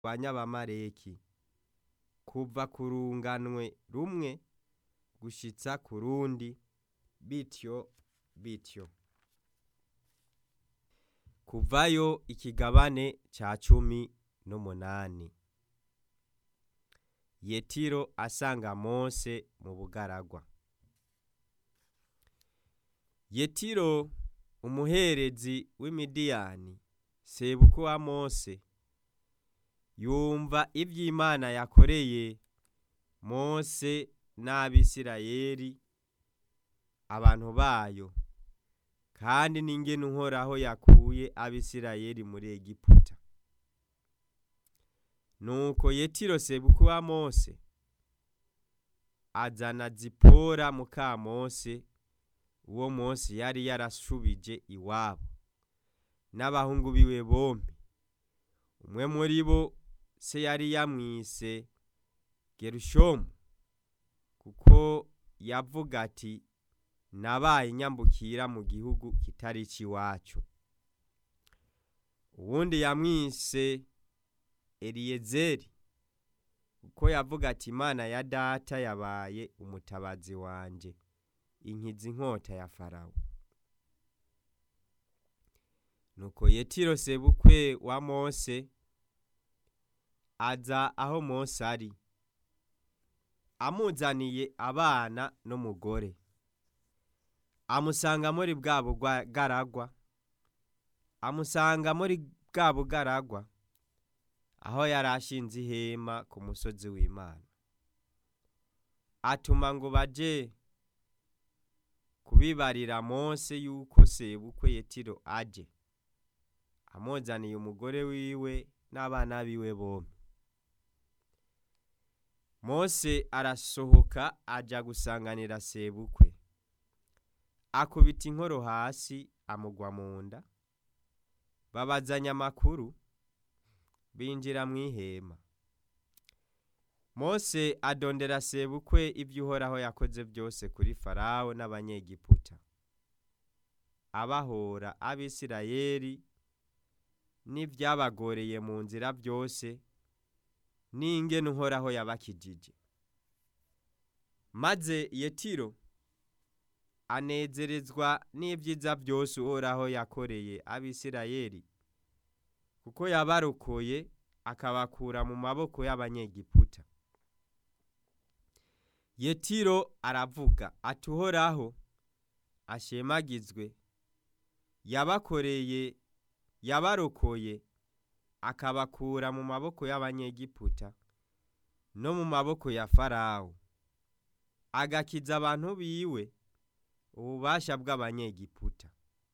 banyabamareki kuva ku runganwe rumwe gushitsa ku rundi bityo bityo kuvayo ikigabane ca cumi n'umunani yetiro asanga mose mu bugaragwa yetiro umuherezi w'imidiyani sebukwe wa mose yumva ivy'imana yakoreye mose n'abisirayeli abantu bayo kandi n'ingene uhoraho yakuye abisirayeli muri egiputa nuko yetiro sebukwe wa mose azana zipora muka mose uwo mose yari yarashubije iwabo n'abahungu biwe bompi umwe muri bo se yari yamwise gerushomu kuko yavuga ati nabaye nyambukira mu gihugu kitari ic'iwacu uwundi yamwise eliyezeri kuko yavuga ati imana ya data yabaye umutabazi wanje inkiza inkota ya farawo nuko yetiro sebukwe wa mose aza aho mose ari amuzaniye abana n'umugore amusanga muri bwa bugaragwa amusanga muri bwa bugaragwa aho yari ashinze ihema ku musozi w'imana atuma ngo baje kubibarira mose yuko sebukwe yetiro aje amuzaniye umugore wiwe n'abana biwe bombi mose arasohoka aja gusanganira sebukwe akubita inkoro hasi amugwa mu nda babazanya amakuru binjira mu ihema mose adondera sebukwe ibyo uhoraho yakoze byose kuri farawo n'abanyegiputa abahora abisirayeli n'ibyabagoreye mu nzira byose n'ingene uhoraho yabakijije maze yetiro anezerezwa n'ibyiza byose uhoraho yakoreye abisirayeli kuko yabarokoye akabakura mu maboko y'abanyegiputa yetiro aravuga ati uhoraho ashemagizwe yabakoreye yabarokoye akabakura mu maboko y'abanyegiputa no mu maboko ya farawo agakiza abantu biwe ububasha bw'abanyegiputa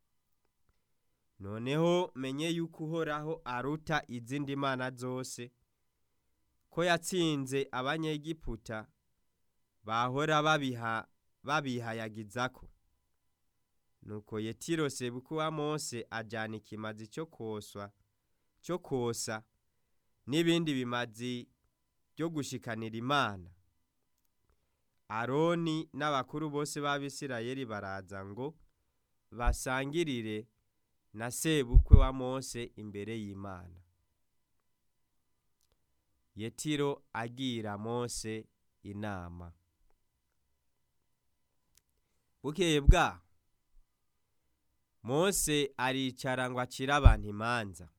noneho menye yuko uhoraho aruta izindi mana zose ko yatsinze abanyegiputa bahora babiha babihayagizako nuko yetiro sebukwe wa mose ajana ikimazi cyo koswa cyo kosa n'ibindi bimazi byo gushikanira imana aroni n'abakuru bose b'abisirayeli baraza ngo basangirire na sebukwe wa mose imbere y'imana yetiro agira mose inama bukeye bwa mose aricara ngo acire abantu imanza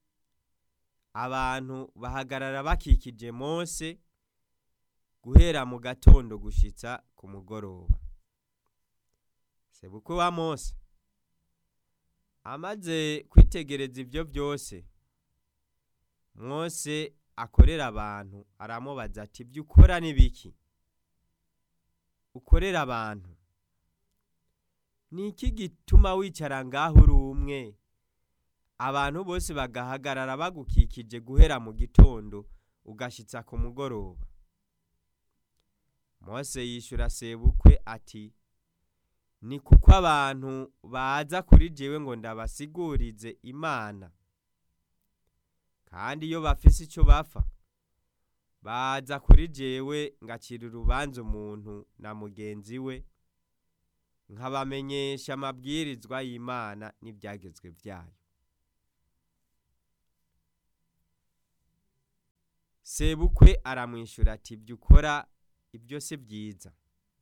abantu bahagarara bakikije mose guhera mu gatondo gushitsa ku mugoroba sebukwe wa mose amaze kwitegereza ibyo byose mose akorera abantu aramubaza ati ibyo ukora ni biki ukorera abantu ni iki gituma wicara ngaho uri umwe abantu bose bagahagarara bagukikije guhera mu gitondo ugashitsa ku mugoroba mose yishyura sebukwe ati ni kuko abantu baza kuri jewe ngo ndabasigurize imana kandi iyo bafise icyo bapfa baza kuri jewe ngacira urubanza umuntu na mugenzi we nkabamenyesha amabwirizwa y'imana n'ibyagezwe byayo sebukwe aramwishyura ati ibyo ukora ibyo si byiza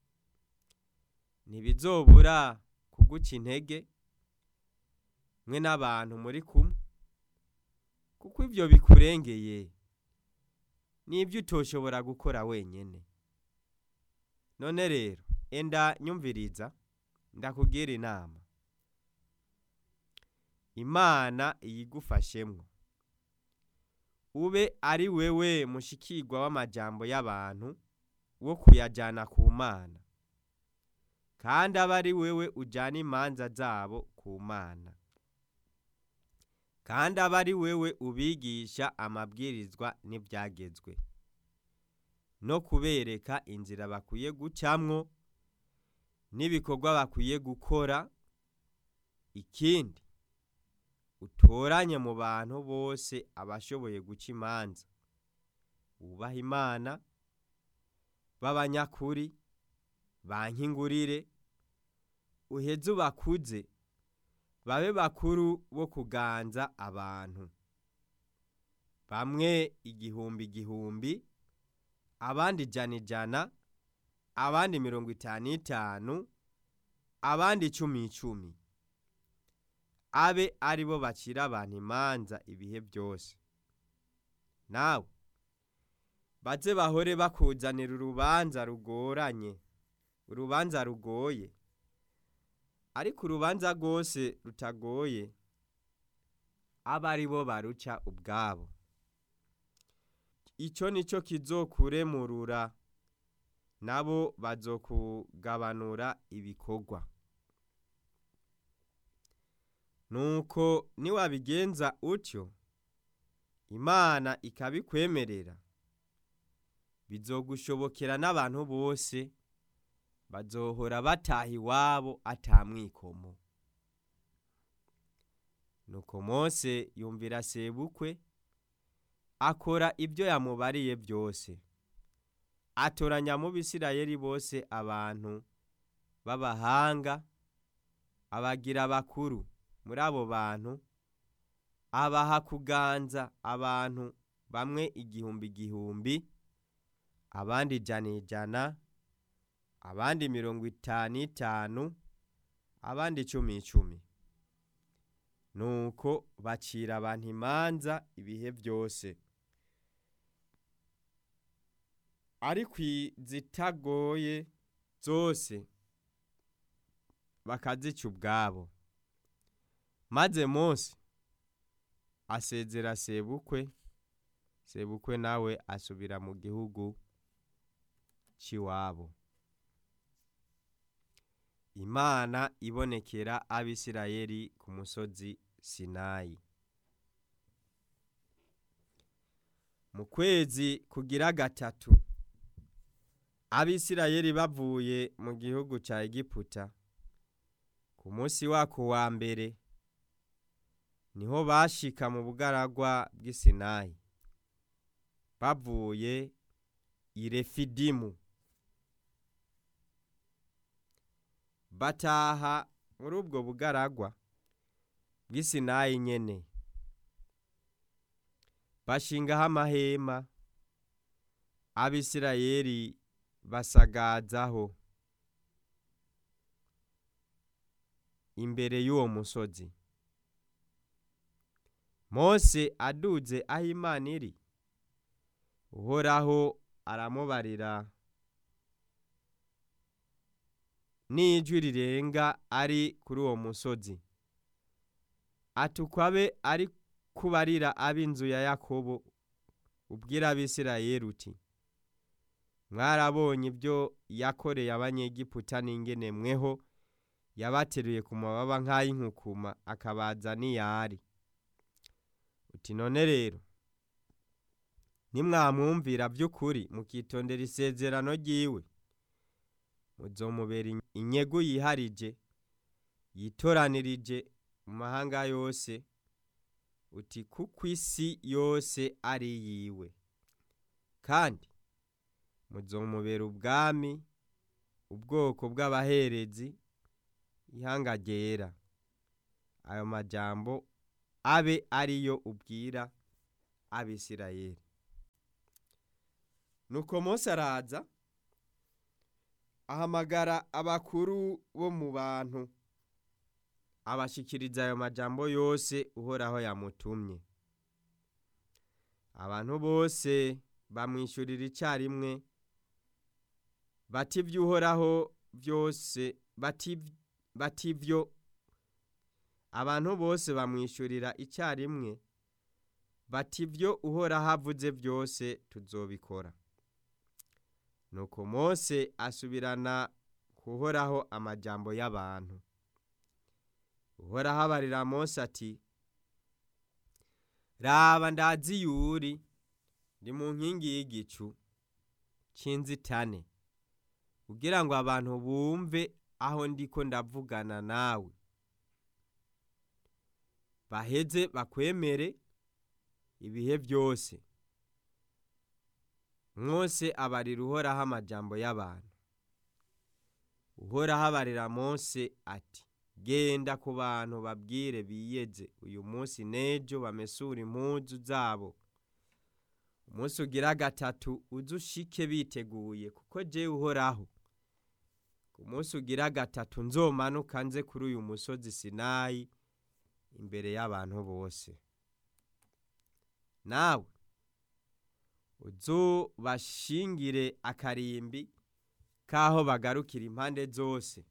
ntibizobura kuguca intege mwe n'abantu muri kumwe kuko ibyo bikurengeye n'ibyo utoshobora gukora wenyine none rero enda nyumviriza ndakubwira inama imana iyigufashemwo ube ari wewe mushikirwa w'amajambo y'abantu wo kuyajyana ku mana kandi abe ari wewe ujyana imanza zabo ku mana kandi abe ari wewe ubigisha amabwirizwa n'ibyagezwe no kubereka inzira bakwiye gucamwo n'ibikorwa bakwiye gukora ikindi utoranye mu bantu bose abashoboye guca imanza wubaha imana b'abanyakuri bankingurire uheze ubakuze babe bakuru bo kuganza abantu bamwe igihumbi igihumbi abandi ijana ijana abandi mirongo itanu itanu abandi icumi icumi abe ari bo bacira abantu imanza ibihe byose nawe baze bahore bakuzanira urubanza rugoranye urubanza rugoye ariko urubanza rwose rutagoye abe ari bo baruca ubwabo icyo ni cyo kizokuremurura nabo bazokugabanura ibikorwa nuko niwabigenza utyo imana ikabikwemerera bizogushobokera n'abantu bose bazohora bataha iwabo atamwikomo nuko mose yumvira sebukwe akora ibyo yamubariye byose atoranya mu bisirayeli bose abantu b'abahanga abagira bakuru muri abo bantu abaha kuganza abantu bamwe igihumbi igihumbi abandi ijana ijana abandi mirongo itanu itanu abandi icumi icumi nuko bacira abantu imanza ibihe byose ariko izitagoye zose bakazica ubwabo maze Mose asezera sebukwe sebukwe nawe asubira mu gihugu cy'iwabo imana ibonekera abisirayeli ku musozi sinayi mu kwezi kugira gatatu abisirayeli bavuye mu gihugu cya egiputa ku munsi wako wa mbere niho bashika mu bugaragwa bw'isinayi bavuye i refidimu bataha muri ubwo bugaragwa bw'isinayi nyene bashingaho amahema abisirayeli basagazaho imbere y'uwo musozi mose aduze aho imana iri uhoraho aramubarira n'ijwi rirenga ari kuri uwo musozi atukwabe ari kubarira ab'inzu ya yakobo ubwira abisirayeli uti mwarabonye ibyo yakoreye abanyegiputa n'ingene mweho yabateruye ku mababa nk'ay'inkukuma akabaza n'iyari uti none rero nimwamwumvira by'ukuri mukitondera isezerano ry'iwe muzomubera inyegu yiharije yitoranirije mu mahanga yose uti kuko isi yose ari yiwe kandi muzomubera ubwami ubwoko bw'abaherezi ihanga ryera ayo majambo abe ariyo ubwira abisirayeli nuko mose araza ahamagara abakuru bo mu bantu abashikiriza ayo majambo yose uhoraho yamutumye abantu bose bamwishyurira icyarimwe bati iby'uhoraho byose bati ibyo abantu bose bamwishyurira icyarimwe bati ibyo uhoraho avuze byose tuzobikora nuko mose asubirana kuhoraho amajambo y'abantu uhoraho abarira mose ati raba ndazi yuri ndi mu nkingi y'igicu cy'inzitane kugira ngo abantu bumve aho ndiko ndavugana nawe baheze bakwemere ibihe byose mwose abarira uhoraho amajambo y'abantu uhoraho abarira mose ati genda ku bantu babwire biyeze uyu munsi n'ejo bamesura impuzu zabo umunsi ugira gatatu uze ushike biteguye kuko jewe uhoraho ku munsi ugira gatatu nzomanuka nze kuri uyu musozi sinayi imbere y'abantu bose nawe uzubashingire akarimbi k'aho bagarukira impande zose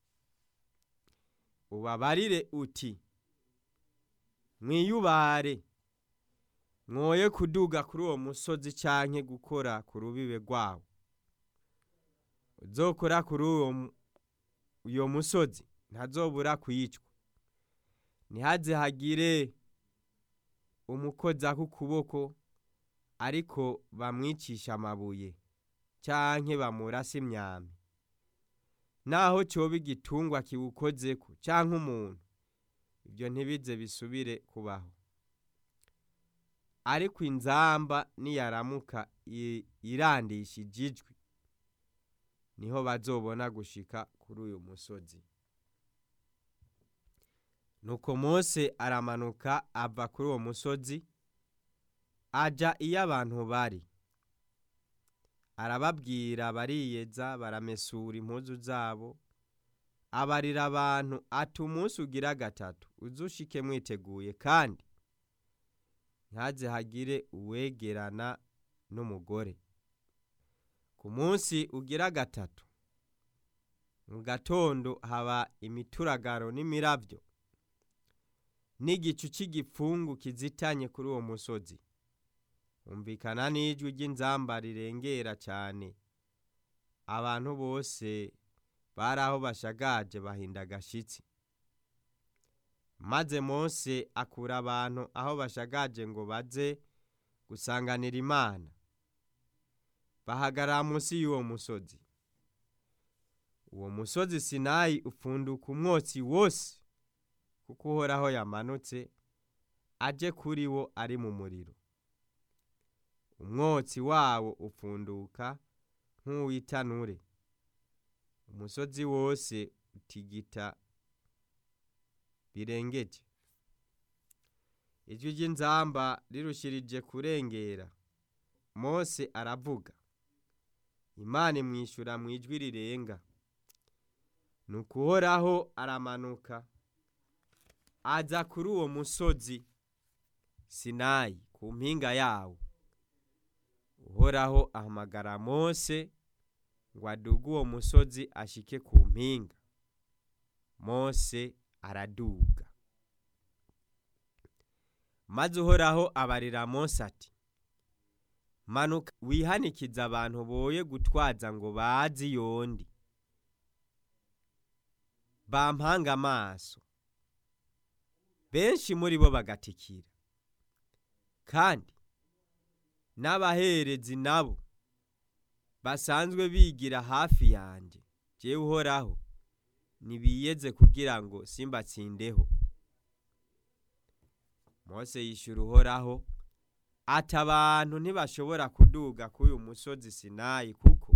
ubabarire uti mwiyubare mwoye kuduga kuri uwo musozi canke gukora ku rubibe rwawo uzokora kuri uyo musozi ntazobura kwicwa ntihaze hagire umukoza k'ukuboko ariko bamwicisha amabuye canke bamurasa imyambi naho cyoba igitungwa kiwukozeko canke umuntu ibyo ntibize bisubire kubaho ariko inzamba niyaramuka irandishije ijwi niho bazobona gushika kuri uyu musozi nuko mose aramanuka ava kuri uwo musozi aja iyo abantu bari arababwira bariyeza baramesura impuzu zabo abarira abantu ati umunsi ugira gatatu uzushike mwiteguye kandi ntaze hagire uwegerana n'umugore ku munsi ugira gatatu mu gatondo haba imituragaro n'imiravyo n'igicu cy'igipfungu kizitanye kuri uwo musozi humvikana n'ijwi ry'inzamba rirengera cyane abantu bose bari aho bashagaje bahinda agashitsi maze mose akura abantu aho bashagaje ngo baze gusanganira imana bahagarara munsi y'uwo musozi uwo musozi sinayi upfunduka umwotsi wose kuko uhoraho yamanutse aje kuri wo ari mu muriro umwotsi wawo upfunduka nk'uw'itanure umusozi wose utigita birengeje ijwi ry'inzamba rirushirije kurengera mose aravuga imana imwishyura mu ijwi rirenga ni ukuhoraho aramanuka aza kuri uwo musozi sinayi ku mpinga yawo uhoraho ahamagara mose ngo aduge uwo musozi ashike ku mpinga mose araduga maze uhoraho abarira mose ati manuka wihanikiza abantu boye gutwaza ngo bazi yondi bampanga amaso benshi muri bo bagatikira kandi n'abaherezi nabo basanzwe bigira hafi yanjye jewe uhoraho ntibiyeze kugira ngo simbatsindeho mose yishyura uhoraho ati abantu ntibashobora kuduga kuri uyu musozi sinayi kuko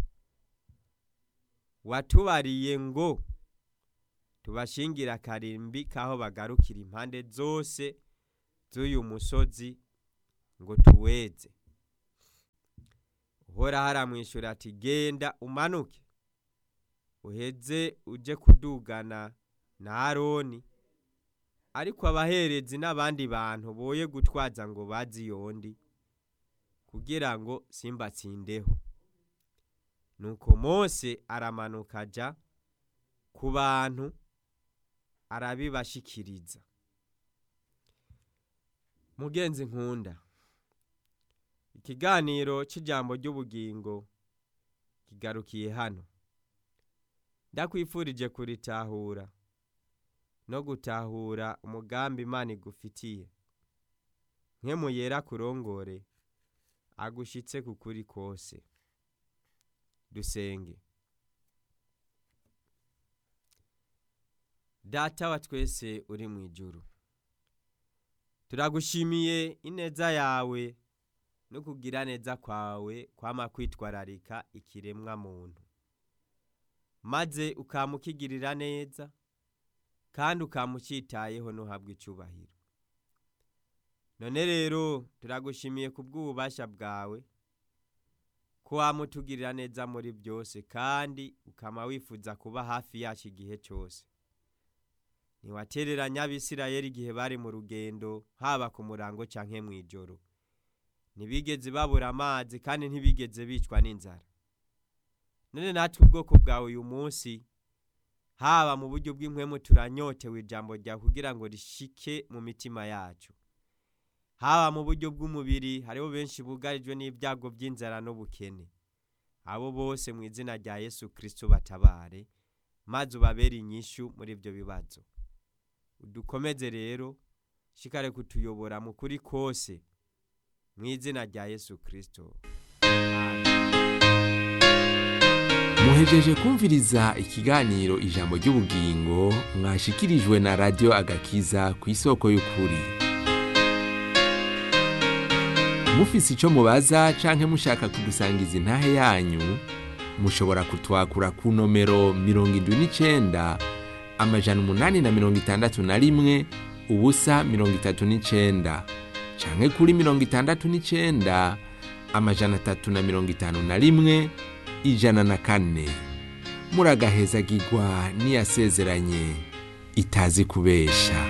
watubariye ngo tubashingire akarimbi k'aho bagarukira impande zose z'uyu musozi ngo tuweze uhoraho aramwishyura ati genda umanuke uheze uje kudugana na aroni ariko abaherezi n'abandi bantu boye gutwaza ngo bazi yondi kugira ngo simbatsindeho nuko mose aramanuka aja ku bantu arabibashikiriza mugenzi nkunda ikiganiro cy'ijambo ry'ubugingo kigarukiye hano ndakwifurije kuritahura no gutahura umugambi imana igufitiye nkemuyera kurongore agushitse ku kuri kose dusenge data wa twese uri mu ijuru turagushimiye ineza yawe no kugira neza kwawe kwama kwitwararika ikiremwa muntu maze ukamukigirira neza kandi ukamucitayeho ntuhabwe icyubahiro none rero turagushimiye ku bw'ububasha bwawe ko wamutugirira neza muri byose kandi ukama wifuza kuba hafi yacu igihe cyose ntiwatereranya abisirayeli igihe bari mu rugendo haba ku murango cyangwa mu ijoro ntibigeze babura amazi kandi ntibigeze bicwa n'inzara none natwe ubwoko bwawe uyu munsi haba mu buryo bw'impwemu turanyotewe ijambo ryawe kugira ngo rishike mu mitima yacu haba mu buryo bw'umubiri hariho benshi bugarijwe n'ibyago by'inzara n'ubukene abo bose mu izina rya yesu kirisito batabare maze ubabere inyishu muri ibyo bibazo udukomeze rero shikare kutuyobora mu kuri kose mu izina rya yesu kirisito muhejeje kumviriza ikiganiro ijambo ry'ubugingo mwashikirijwe na radiyo agakiza ku isoko y'ukuri mufise icyo mubaza canke mushaka kudusangiza intahe yanyu mushobora kutwakura ku nomero mirongo indwi n'icenda amajana umunani na mirongo itandatu na rimwe ubusa mirongo itatu n'icenda canke kuri mirongo itandatu n'icenda amajana atatu na mirongo itanu na rimwe ijana na kane muragahezagirwa n'iyasezeranye itazi kubesha